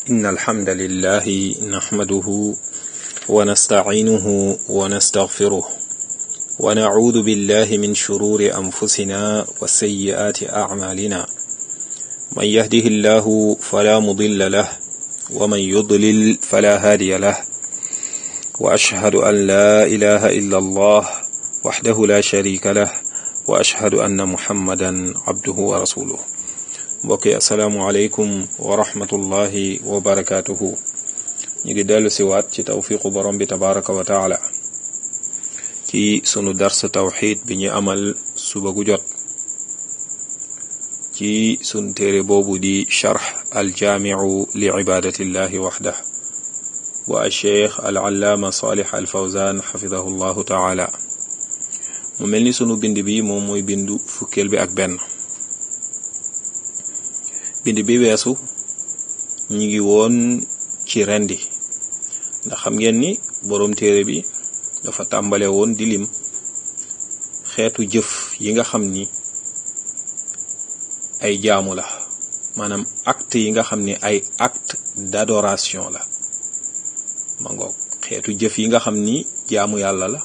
إن الحمد لله نحمده ونستعينه ونستغفره ونعوذ بالله من شرور أنفسنا وسيئات أعمالنا من يهده الله فلا مضل له ومن يضلل فلا هادي له وأشهد أن لا إله إلا الله وحده لا شريك له وأشهد أن محمدا عبده ورسوله mbokki asalaamualeykum wa rahmatullahi wa barakaatuhu ñu ngi dellu siwaat ci tawfiqu borom bi tabaraka wa taala ci sunu dars tawxid bi ñu amal suba gu jot ci sunu téere boobu di charx aljaamiu li ibadatillahi waxdah wa alcheikh alallaama salih alfawzan xafidahu llahu taala mu mel ni sunu bind bi moom mooy bindu fukkeel bi ak benn bind bi weesu ñi ngi woon ci rendi ndax xam ngeen ni boroom téere bi dafa tàmbale woon di lim xeetu jëf yi nga xam ni ay jaamu la maanaam acte yi nga xam ni ay acte d'adoration la ma ngoog xeetu jëf yi nga xam ni jaamu yàlla la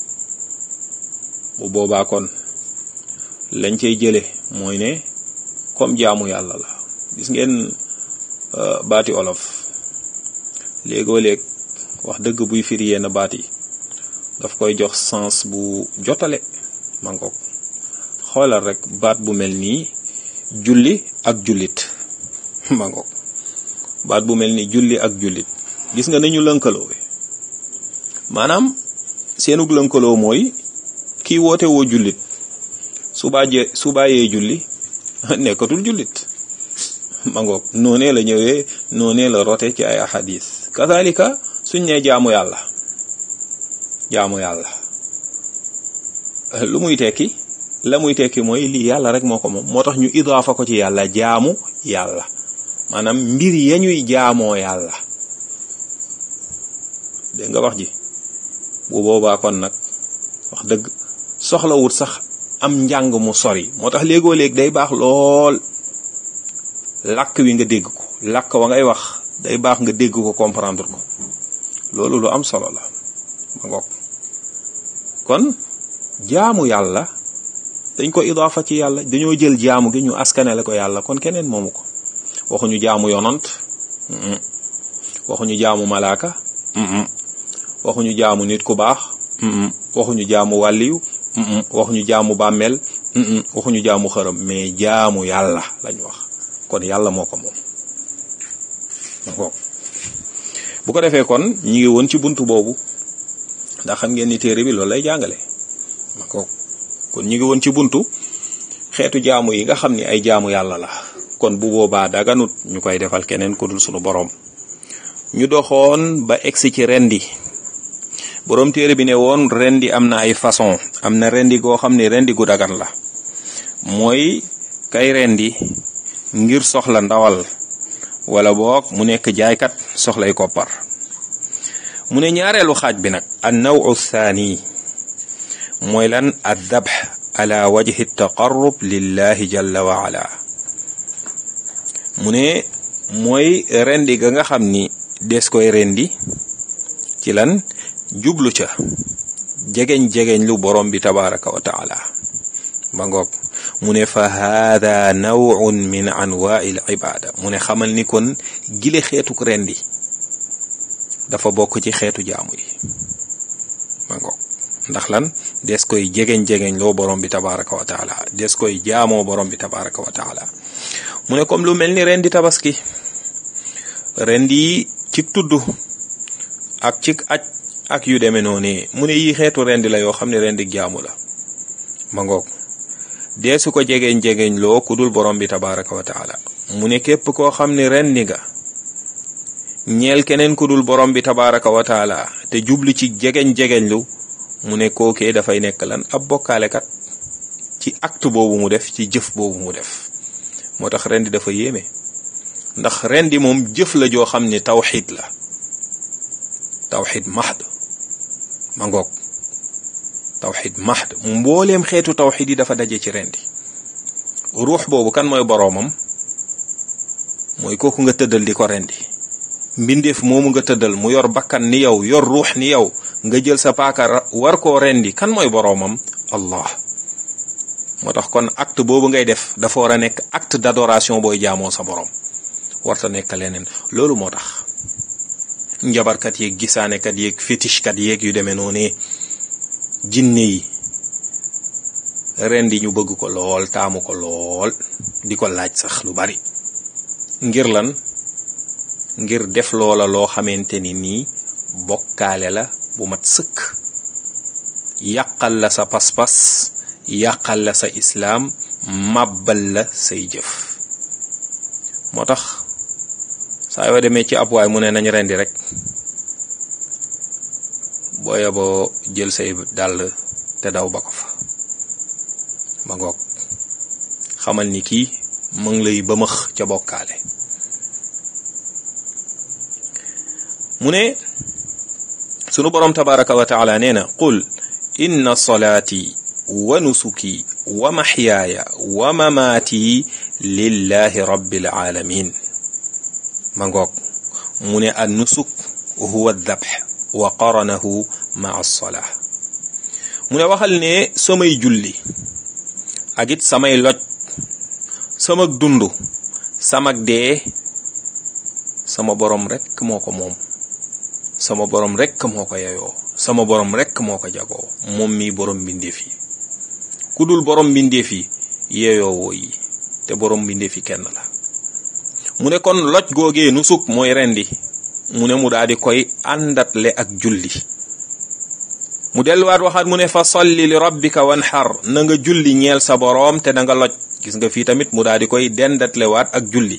bu boobaa kon lañ cay jële mooy ne comme jaamu yàlla la gis ngeen baati olof léegoo léeg wax dëgg buy firi yenn baat yi daf koy jox sens bu jotale mangoog xoolal rek baat bu mel nii julli ak jullit mangoog baat bu mel ni julli ak jullit gis nga nañu lënkaloo maanaam seenug lënkaloo mooy kii woote woo jullit su bàjjee su bàyyee julli nekkatul jullit ma ngoog noonee la ñëwee noonee la rote ci ay ahadis kazalika suñ ne jaamu yàlla jaamu yàlla lu muy tekki la muy tekki mooy lii yàlla rek moo ko moom moo tax ñu idaafa ko ci yàlla jaamu yàlla maanaam mbir ya ñuy jaamoo yàlla dégg nga wax ji bu boobaa kon nag wax dëgg soxlawut sax am njàng mu sori moo tax léegoo léeg day baax lool làkk wi nga dégg ko làkk wa ngay wax day baax nga dégg ko comprendre ko loolu lu am solo la ma ngoog kon jaamu yàlla dañ ko idaafa ci yàlla dañoo jël jaamu gi ñu askanele ko yàlla kon keneen moomu ko waxuñu jaamu yonant waxuñu jaamu malaaka waxuñu jaamu nit ku baax waxuñu jaamu wàlliyu waxuñu jaamu bàmmeel waxuñu jaamu xërëm mais jaamu yàlla lañ wax kon yàlla moo ko moom bu ko defee kon ñi ngi woon ci buntu boobu ndax xam ngeen ni téere bi loolu lay jàngale kon ñi ngi woon ci buntu xeetu jaamu yi nga xam ni ay jaamu yàlla la kon bu boobaa daganut ñu koy defal keneen ku dul sunu boroom ñu doxoon ba egsi ci rendi boroom téere bi ne woon rendi am na ay façon am na rendi goo xam ne rendi gu dagan la mooy kay rendi ngir soxla ndawal wala boog mu nekk jaaykat soxlay koppar mu ne ñaareelu xaaj bi nag an nawu thani mooy lan ad dabh ala wajhi taqarrub lillahi jalla wa ala mu ne mooy rendi ga nga xam ni des koy rendi ci lan jublu ca jegeñ jegeñ lu borom bi tabaraka wa taala ba ngoog mu ne fa haada nawun min anwaai l ibada mu ne xamal ni kon gile xeetuk rendi dafa bokk ci xeetu jaamu yi ba ngoog ndax lan des koy jegeñ-jegeñ loo borom bi tabaraka wa taala des koy jaamoo borom bi tabaraka wa taala mu ne comme lu mel ni rendi tabaski rendi ci tudd ak ci aj ak yu demee noonu mu ne yi xeetu rendi la yoo xam ne rendi jaamu la ma ngoog dee su ko jegeñ jegeñ loo ku dul borom bi tabaraka wa taala mu ne képp koo xam ne rendi nga ñeel keneen ku dul borom bi tabaraka wa taala te jublu ci jegeñ jegeñ lu mu ne kookee dafay nekk lan ab bokkaalekat ci acte boobu mu def ci jëf boobu mu def moo tax rendi dafa yéeme ndax rendi moom jëf la joo xam ne tawxid la tawxid mahd ma ngoog tawxid mahd mbooleem xeetu tawxid yi dafa daje ci rendi ruux boobu kan mooy boroomam mooy kooku nga tëddal di ko rendi mbindeef moomu nga tëddal mu yor bakkan ni yow yor ruux ni yow nga jël sa paaka war koo rendi kan mooy boroomam allah moo tax kon acte boobu ngay def dafa war a nekk acte d'adoration booy jaamoo sa borom warta nekk leneen loolu moo tax njabarkat yeeg gisaanekat yeeg fétichekat yeeg yu demee noonu jinne yi ren di ñu bëgg ko lool taamu ko lool di ko laaj sax lu bari ngir lan ngir def loola loo xamante ni nii bokkaale la bu mat sëkk yàqal la sa pas-pas yàqal la sa islaam màbbal la say jëf moo tax saa yoo demee ci ab waay mu ne nañ rendi rek booya boo jël say dàll te daw ba ko fa ba ngoog xamal ni kii mu ngi lay bëmëx ca bokkaale mu ne sunu boroom tabaraka wa taala nee na qul inna salaati wa nusuki wa maxyaaya wa mamaati lillahi rabbil alamin ma ngoog mu ne an nusuk huwa dabx wa qaranahu maa alsolaa mu ne waxal ne samay julli ak it samay loj samak dund samak dee sama borom rekk moo ko moom sama borom rekk moo ko yeyoo sama borom rekk moo ko jagoo moom mi borom mbindeef yi ku dul borom mbindeef yi yeyoo woo yi te borom mbindeef yi kenn la mu ne kon loj googee nu suk mooy rendi mu ne mu daal di koy àndatle ak julli mu delluwaat waxaat mu ne fa salli li rabbika wanxar na nga julli ñeel sa boroom te na nga loj gis nga fii tamit mu daal di koy dendatlewaat ak julli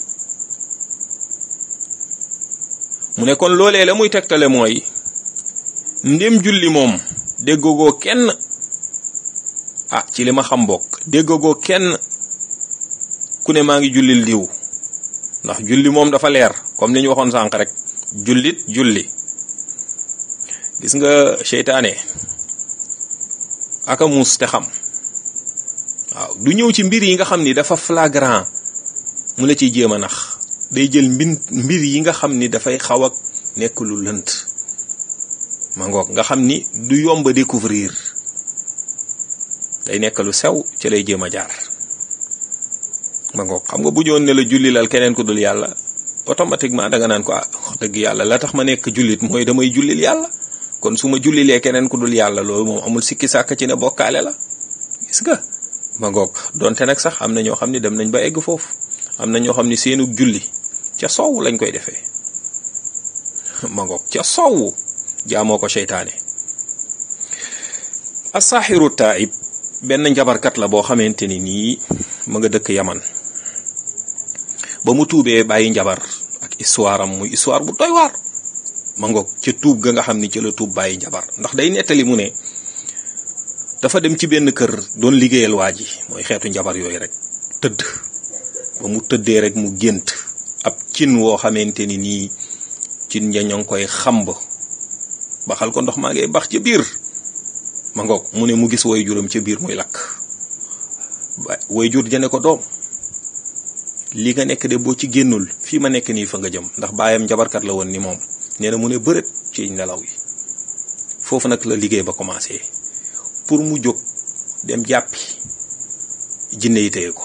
mu ne kon loolee la muy tegtale mooy ndem julli moom déggagoo kenn ah ci li ma xam bokk déggagoo kenn ku ne maa ngi jullil diw ndax julli moom dafa leer comme ni ñu waxoon sànq rek jullit julli gis nga seytaane aka muus te xam waaw du ñëw ci mbir yi nga xam ni dafa flagrant mu la ciy jéem a nax day jël mbin mbir yi nga xam ni dafay xaw ak nekk lu lënt ma ngoog nga xam ni du yomb a découvrir day nekk lu sew ci lay jéem a jaar ma ngoog xam nga bu ñëwoon ne la julli lal keneen ku dul yàlla automatiquement da nga naan ko ah wax dëgg yàlla la tax ma nekk jullit mooy damay jullil yàlla kon su ma jullilee keneen ku dul yàlla loolu moom amul sikki sàkk ci ne bokkaale la gis nga ma ngoog donte nag sax am na ñoo xam ne dem nañ ba egg foofu am na ñoo xam ne seenu julli ca soow lañ koy defee ma ngoog ca soow jaamoo ko seytaane asaaxiru taib benn njabarkat la boo xamante ni nii ma nga dëkk yaman ba mu tuubee bàyyi njabar ak histoire am muy histoire bu doy waar ma ngoog ca tuub ga nga xam ni ca la tuub bàyyi njabar ndax day nettali mu ne dafa dem ci benn kër doon liggéeyal waa ji mooy xeetu njabar yooyu rek tëdd ba mu tëddee rek mu gént ab cin woo xamante ni nii cin ja ñoo ngi koy xamb baxal ko ndox maa ngay bax ca biir ma ngoog mu ne mu gis way juram ca biir muy lakk way jur jane ko doom li nga nekk de boo ci génnul fii ma nekk nii fa nga jëm ndax baayam njabarkat la woon ni moom nee na mu ne bërët ci nelaw yi foofu nag la liggéey ba commencé pour mu jóg dem jàppi jinne yi téye ko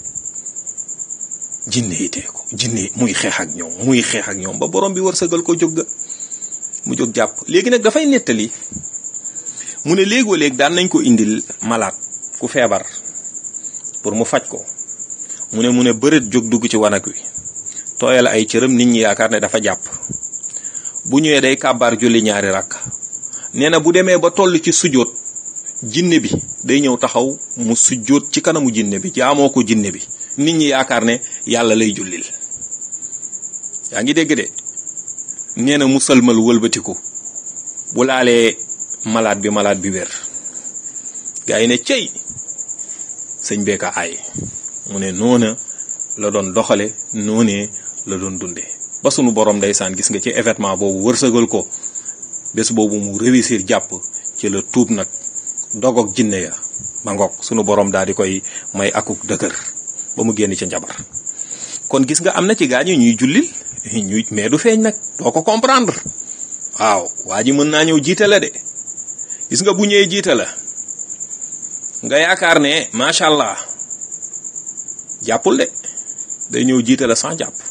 jinne yi téye ko jinne muy xeex ak ñoom muy xeex ak ñoom ba borom bi wërsëgal ko jóg ga mu jóg jàpp léegi nag dafay nettali mu ne léegoo léeg daan nañ ko indil malaat ku feebar pour mu faj ko mu ne mu ne bërët jóg dugg ci wanag wi tooyal ay cëram nit ñi yaakaar ne dafa jàpp bu ñëwee day kàbbaar julli ñaari rakk nee na bu demee ba toll ci sujjóot jinne bi day ñëw taxaw mu sujjóot ci kanamu jinne bi jaamoo ko jinne bi nit ñi yaakaar ne yàlla lay jullil yaa ngi dégg de nee na mu sëlmal wëlbatiku bu laalee malaat bi malaat bi wér gaa yi ne cey sëñ beeka aay mu ne noona la doon doxale noonee la doon dunde ba sunu borom ndeysaan gis nga ci événement boobu wërsëgal ko bés boobu mu réussir jàpp ci la tuub nag dogoog jinne ya ba ngoog sunu borom daal di koy may akuk dëgër ba mu génn ca njabar kon gis nga am na ci gaañu ñuy jullil ñu mais du feeñ nag doo ko comprendre waaw waa ji mën naa ñëw jiite la de gis nga bu ñëwee jiite la nga yaakaar ne macha allah jàppul de day ñëw jiite la sans jàpp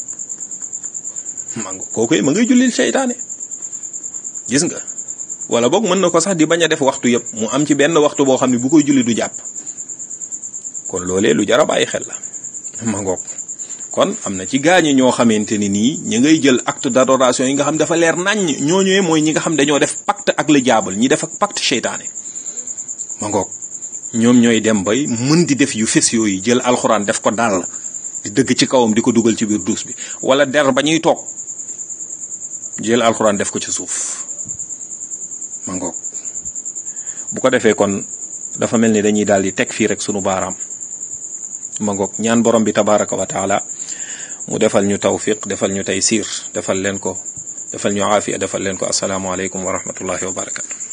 ma nga kooku ma ngay jullil seytaane gis nga wala boog mën na ko sax di bañ a def waxtu yëpp mu am ci benn waxtu boo xam ne bu koy julli du jàpp kon loolee lu jar a bàyyi xel la ma ngoog kon am na ci gaañi ñoo xamante ni nii ñi ngay jël acte d'adoration yi nga xam dafa leer naññ ñooñu mooy ñi nga xam dañoo def pacte ak le diable ñi def ak pacte seytaane ma ngoog ñoom ñooy dem bay mën di def yu fes yooyu jël alxuraan def ko dal di dëgg ci kawam di ko dugal ci biir duus bi wala der ba ñuy toog jël alxuraan def ko ci suuf ma ngoog bu ko defee kon dafa mel ni dañuy daal di teg fii rek sunu baaraam ma ngoog ñaan borom bi tabaraka wa taala mu defal ñu tawfiq defal ñu taysiir defal leen ko defal ñu aafiya defal leen ko asalaamualeykum wa rahmatullahi wa barakatu